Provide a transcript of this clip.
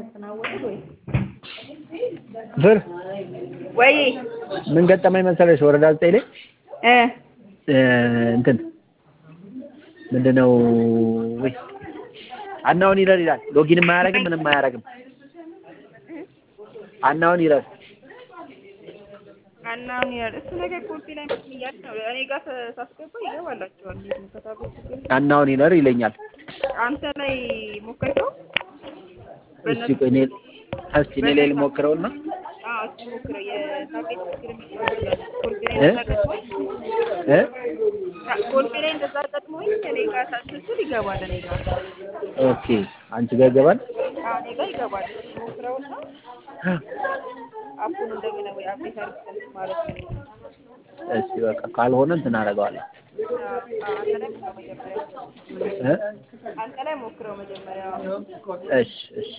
ብር ወይ ምን ገጠመኝ መሰለሽ ወረዳ ዘጠኝ ላይ እ እ እንትን ምንድን ነው ወይ አናውን ይረር ይላል ሎጊንም አያደርግም ምንም አያደርግም አናውን ይረር አናውን ይላል እሱ ነገር ኮፒ ላይ እያለ ነው እኔ ጋር ተ- ሳስገባ ይገባላቸዋል። እንዴት ነው ከታቦት ችግር አናውን ይረር ይለኛል አንተ ላይ ሞከርከው? እስቲ ቆይ እኔ እስቲ እኔ ላይ ልሞክረውና አዎ እስኪ ሞክረው። የታቤት ችግር የሚባል ኮልፌ ላይ እ? እንደዛ ገጥሞኝ እ ኮልፌ ላይ እንደዛ ገጥሞኝ እኔ ጋር ሳስችል ይገባል። እኔ ጋር ኦኬ አንቺ ጋር ይገባል አዎ እኔ ጋር ይገባል። እስኪ ሞክረውና አፑን እንደገና ወይ አፕዴት አድርገን ማለት ነው። እስቲ በቃ ካልሆነ እንትን አደርገዋለሁ አንተ ላይ ሞክረው መጀመሪያ እ አንተ ላይ ሞክረው መጀመሪያ እሺ እሺ